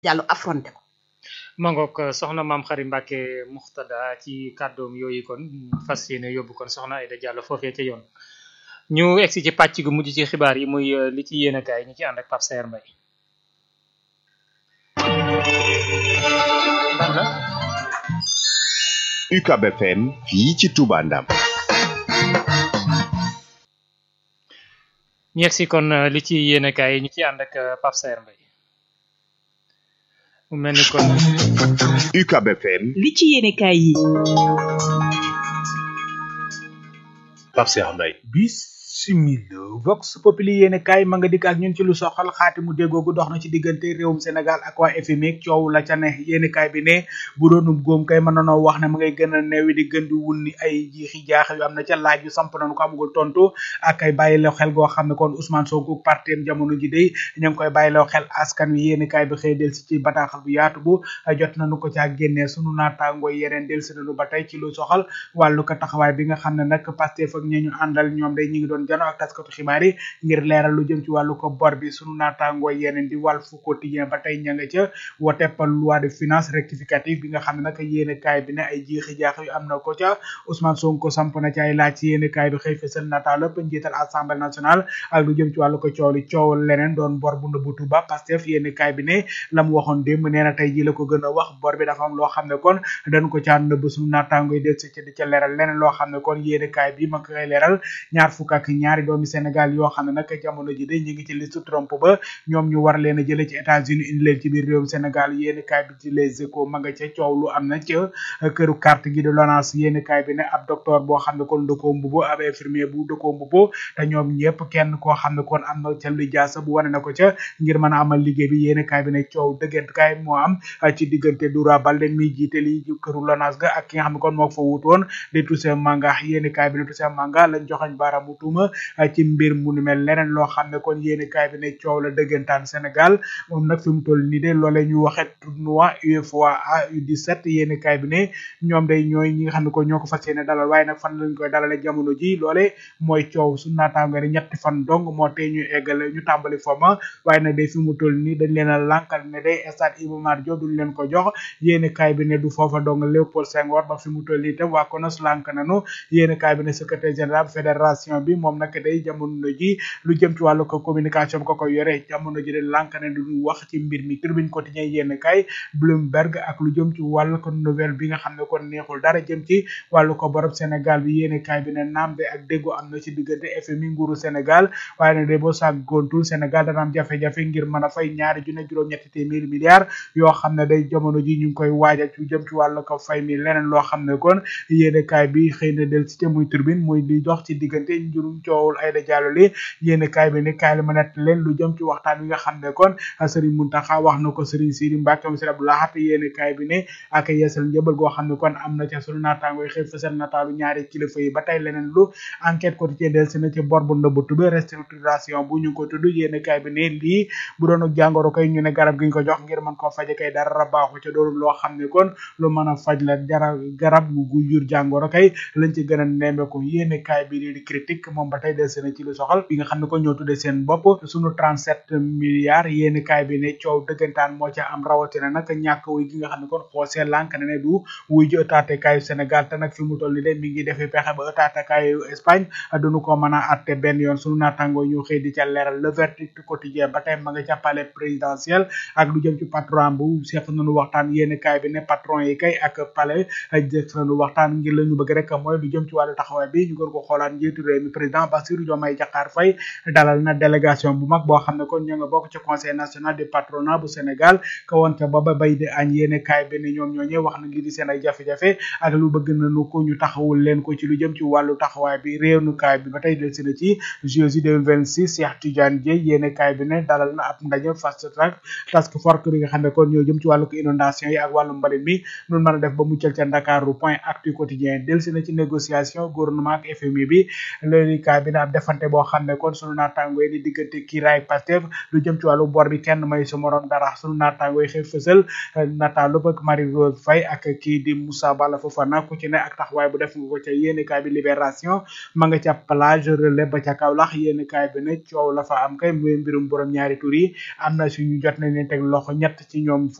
Diallo affronté ko mangook soxna maam xari Mbàkke muxtada ci kàddoom yooyu kon fas yéene yóbbu kon soxna Aïda Diallo foofee ca yoon ñu egsi ci pàcc gu mujj ci xibaar yi muy li ci yéen a kaay ñu ci ànd ak Pape Saer Mbaye UCAB FM fii ci Touba Ndam ñu egsi kon li ci yéen a kaay ñu ci ànd ak Pape Saer Mbaye mu mel ni kon UCAB FM li ci yéene kaay yi Pape Saer Mbaye bisimila vox populi yéene kaay ma nga dikk ak ñun ci lu soxal xaati mu déggoogu dox na ci diggante réewum Sénégal ak waa FMI coow la ca ne yéene kaay bi ne bu doonum góom kay mën nanoo wax ne ma ngay gën a neewi di gën di wunni ay jiixi jaax yu am na ca laaj yu samp nañu ko amugul tontu ak ay bàyyilew xel goo xam ne kon Ousmane Sonko parteem jamono ji day ñu ngi koy bàyyilew xel askan wi yéene kaay bi xëy del si ci bataaxal bu yaatu bu jot nañu ko caa génnee sunu naataangoo yeneen del si nañu ba tey ci lu soxal wàllu ko taxawaay bi nga xam ne nag Pastef ak ñi ñu àndal ñoom day ñi ngi doon jano ak taskatu xibaar yi ngir leeral lu jëm ci wàllu ko bor bi sunu naataangoo yeneen di Walf Quotidien ba tey ña nga ca woteppal loi de finance rectificative bi nga xam ne nag yéene kaay bi ne ay jiixi jaax yu am na ko ca Ousmane Sonko samp na ci ay laaj ci yéene kaay bi xëy fësal nataal ëpp njiital assemblée nationale ak lu jëm ci wàllu ko coow li coow leneen doon bor bu nëbbutu ba Pastef yéene kaay bi ne la mu waxoon démb nee na tey ji la ko gën a wax bor bi dafa am loo xam ne kon dañ ko caa nëbb sunu naataangoo yi del si ci di ca leeral leneen loo xam ne kon yéene kaay bi ma ko koy leeral ñaar fukk ak ñaari doomi Sénégal yoo xam ne nag jamono ji de ñu ngi ci liste Trump ba ñoom ñu war leen a jële ci États-Unis indi leen ci biir réewum Sénégal yéeni kaay bi ci les échos ma nga ca coow lu am na ca këru carte gi de LONASE yéeni kaay bi ne ab docteur boo xam ne kon dëkkoo mbubo ab infirmier bu dëkkoo mbubo te ñoom ñëpp kenn koo xam ne kon am na ca lijaasa bu wane na ko ca ngir mën a amal liggéey bi yéeni kaay bi ne coow dëggant kaay moo am ci diggante Doura Baldé mi jiite li këru LONASE ga ak ki nga xam ne kon moo fa wutoon di Toussaint Manga yéeni kaay bi ne Toussaint Manga lañ joxañ baaraamu tuuma ci mbir mu nu mel leneen loo xam ne kon yéeni kaay bi ne coow la dëggantaan Sénégal moom nag fi mu toll nii de loolee ñu waxe tournoi UEFA U17 yéeni kaay bi ne ñoom day ñooy ñi nga xam ne ko ñoo ko fas yéene dalal waaye nag fan lañ koy dalale jamono ji loole mooy coow su naataango ne ñetti fan dong moo tee ñu eggale ñu tàmbali foma waaye nag day fi mu toll nii dañ leen a lànkal ne day stade Iba Mar Diop duñ leen ko jox yéeni kaay bi ne du foofa dong Léopold Senghor ba fi mu toll nii tam waa konos lànk nanu yéeni kaay bi ne secrétaire général fédération bi moom nag day jamono ji lu jëm ci wàllu ko communication ko ko yore jamono ji de lànk ne duñu wax ci mbir mi tribune quotidien yéen kay Bloomberg ak lu jëm ci wàllu ko nouvelle bi nga xam ne kon neexul dara jëm ci wàllu ko borob Sénégal bi yéen kay bi ne naam de ak déggo am na ci diggante FMI nguuru Sénégal waaye nag de boo sàgg gontul Sénégal dana am jafe-jafe ngir mën a fay ñaari junne juróom-ñetti téeméeri milliards yoo xam ne day jamono ji ñu ngi koy waajal ci jëm ci wàllu ko fay mi leneen loo xam ne kon yéen kay bi xëy na del ci muy tribune muy di dox ci diggante njurum coowul Aïda Diallo li yéen kaay bi ne kaay la ma nett leen lu jëm ci waxtaan wi nga xam ne kon Serigne Mountakha wax na ko Serigne Sidi Mbacke moom Serigne Abdou Lahad yéen kaay bi ne ak yeesal njëbal goo xam ne kon am na ca sunu naataango yi xëy fësal nataalu ñaari kilifa yi ba tey leneen lu enquête quotidien del si na ci bor bu ndëbbatu bi restructuration bu ñu ko tudd yéen kaay bi ne lii bu doon jàngoro koy ñu ne garab gi ñu ko jox ngir mën koo faje kay dara baaxu ca doonul loo xam ne kon lu mën a faj la jara garab gu jur jàngoro kay lañ ci gën a nemmeeku yéen kaay bi di critique moom ba tey del si na ci lu soxal bi nga xam ne kon ñoo tuddee seen bopp sunu 37 milliards yéeni kaay bi ne coow dëggantaan moo ca am rawatina nag ñàkk wuy gi nga xam ne kon xoosee lànk ne ne du wuy ji ëtaate kaayu Sénégal te nag fi mu toll ni de mi ngi defee pexe ba ëtaate kaayu Espagne duñu ko mën a atte benn yoon sunu naataangoo ñu xëy di ca leeral le verdict quotidien ba tey ma nga ca palais présidentiel ak lu jëm ci patron bu seq nañu waxtaan yéeni kaay bi ne patron yi kay ak palais jëf nañu waxtaan ngir la ñu bëgg rek mooy lu jëm ci wàllu taxawaay bi ñu gën ko xoolaat njiitu réew mi président Bassirou Diomaye Diakhar Faye dalal na délégation bu mag boo xam ne kon ñoo nga bokk ci conseil national du patronat bu Sénégal ka woon ca baba bay di añ yéene kaay bi ne ñoom ñooñee wax na ngi di seen ay jafe-jafe ak lu bëgg nañu ko ñu taxawul leen ko ci lu jëm ci wàllu taxawaay bi réew nu kaay bi ba tey del si na ci JOJ 2026 Cheikh Tidiane Dièye yéene kaay bi ne dalal na ab ndaje fast track task force bi nga xam ne kon ñoo jëm ci wàllu ko inondation yi ak wàllu mbalit mi nun mën a def ba muccal ca Ndakaaru point actu quotidien del si na ci négociation gouvernement ak FMI bi loolu kaay bi ne ab defante boo xam ne kon sunu naataango yi di diggante kiiraay Pastef lu jëm ci wàllu bor bi kenn may su morom dara sunu naataango yi xëy fësal nataalu bëgg Marie Rose Faye ak kii di Moussa Bala Fofana ku ci ne ak taxawaay bu def nga ko ca yéene kaay bi libération ma nga ca plage relais ba ca Kaolack yéene kaay bi ne coow la fa am kay muy mbirum borom ñaari tur yi am na suñu jot nañ leen teg loxo ñett ci ñoom